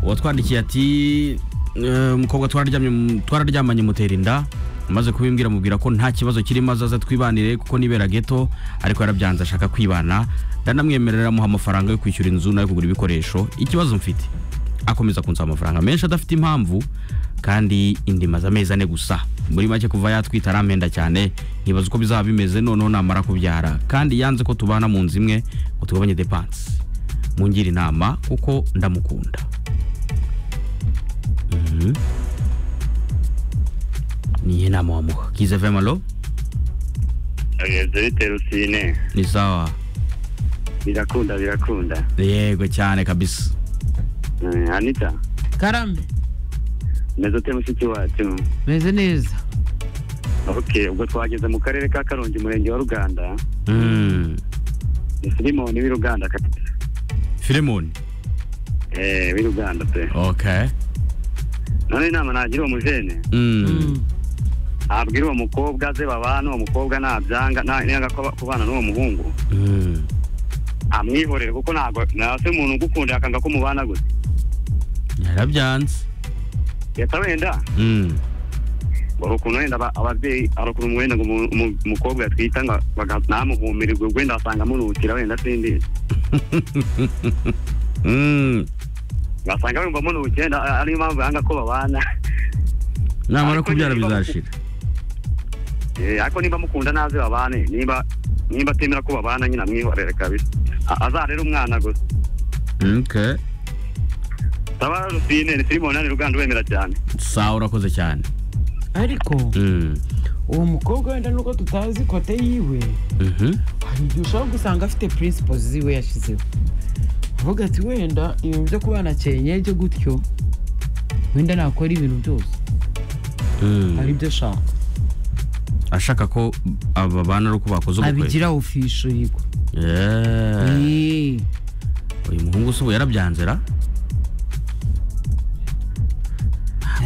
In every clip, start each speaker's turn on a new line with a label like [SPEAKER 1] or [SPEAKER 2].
[SPEAKER 1] uwatwandikiye ati "Eh, umukobwa twararyamye- twararyamanye mutera inda amaze kubimbwira mubwira ko nta kibazo kirimo azaza twibanire kuko nibera geto ariko yarabyanze ashaka kwibana ndanamwemerera amuha amafaranga yo kwishyura inzu nayo kugura ibikoresho ikibazo mfite akomeza kunsaba amafaranga menshi adafite impamvu kandi indimaze amezi ane gusa muri make kuva yatwita arampenda cyane nkibaza uko bizaba bimeze noneho namara kubyara kandi yanze ko tubana mu nzu imwe ngo tugabanye depanse mungire inama kuko ndamukunda Mhm. niyihe nama wamuha kiza vemalo
[SPEAKER 2] Zerite Rusine
[SPEAKER 1] ni sawa
[SPEAKER 2] birakunda birakunda
[SPEAKER 1] yego cyane kabisa
[SPEAKER 2] Eh, Anita
[SPEAKER 3] karame
[SPEAKER 2] meze ute mushiki wacu
[SPEAKER 3] meze neza
[SPEAKER 2] ok ubwo twageze mu karere ka karongi umurenge wa ruganda
[SPEAKER 1] Mm.
[SPEAKER 2] ni filimoni w'i ruganda kabisa
[SPEAKER 1] filemoni
[SPEAKER 2] eh w'i ruganda pe
[SPEAKER 1] okay
[SPEAKER 2] none inama nagira uwo mujene
[SPEAKER 1] Mm.
[SPEAKER 2] abwira uwo mukobwa ze babana uwo mukobwa nabyanga na- nanga ko kubana n'uwo muhungu
[SPEAKER 1] Mm.
[SPEAKER 2] amwihorere kuko ntabwo nase umuntu ugukunda yakanga ko mubana gute
[SPEAKER 1] yarabyanze
[SPEAKER 2] yata wenda
[SPEAKER 1] Mm.
[SPEAKER 2] hari ukuntu wenda aba- ababyeyi hari ukuntu wenda ngo umu- umu- umukobwa yatwita ngo baga- ntamuhumirwe wenda basanga amuruhukira wenda sindi
[SPEAKER 1] Mm.
[SPEAKER 2] basanga bumva amuruhukira wenda a- ariyo mpamvu yanga ko babana
[SPEAKER 1] namara
[SPEAKER 2] Ariko
[SPEAKER 1] kubyara
[SPEAKER 2] niba-
[SPEAKER 1] bizashira
[SPEAKER 2] Eh, ariko niba amukunda naze babane niba niba atemera ko babana nyine amwihorere kabisa A- azarere umwana gusa
[SPEAKER 1] okay
[SPEAKER 2] taba rusine ni filime ni ruganda wemera cyane
[SPEAKER 1] sawa urakoze cyane
[SPEAKER 3] ariko
[SPEAKER 1] Mm.
[SPEAKER 3] uwo mukobwa wenda nubwo tutazi kote yiwe
[SPEAKER 1] Mhm.
[SPEAKER 3] hari igihe ushobora gusanga afite principles ziwe yashyizeho avuga ati wenda ibintu byo kubana cyenyege gutyo wenda nakora ibintu byose hari
[SPEAKER 1] Mm.
[SPEAKER 3] ibyo ashaka
[SPEAKER 1] ashaka ko aba bana ari uko bakoze ubukwe
[SPEAKER 3] abigira ofishirirwa
[SPEAKER 1] Yeah. uyu muhungu se ubu yarabyanze ra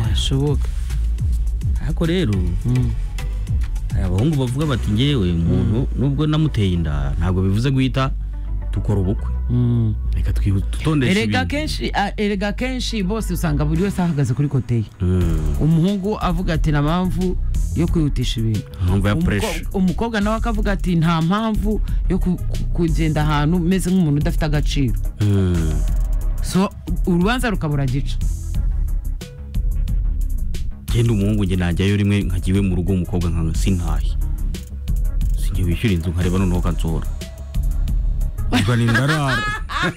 [SPEAKER 3] yashoboka
[SPEAKER 1] ariko rero hari abahungu bavuga bati ngewe umuntu nubwo namuteye inda ntabwo bivuze guhita dukora ubukwe reka twihu- tutondeshe
[SPEAKER 3] erega
[SPEAKER 1] ibintu
[SPEAKER 3] kenshi a- erega kenshi bose usanga buri wese ahagaze kuri kote ye
[SPEAKER 1] Mm.
[SPEAKER 3] umuhungu avuga ati nta mpamvu yo kwihutisha ibintu
[SPEAKER 1] impamvu ya
[SPEAKER 3] Umuko-
[SPEAKER 1] puresha
[SPEAKER 3] umukobwa nawe akavuga ati nta mpamvu yo ku- ku- kugenda ahantu umeze nk'umuntu udafite agaciro
[SPEAKER 1] Mm.
[SPEAKER 3] so urubanza rukabura gica
[SPEAKER 1] genda umuhungu njye najyayo rimwe nkagiwe mu rugo umukobwa nka sintahe sinjye wishyura inzu nkareba noneho kansohora ubwo ni ndarara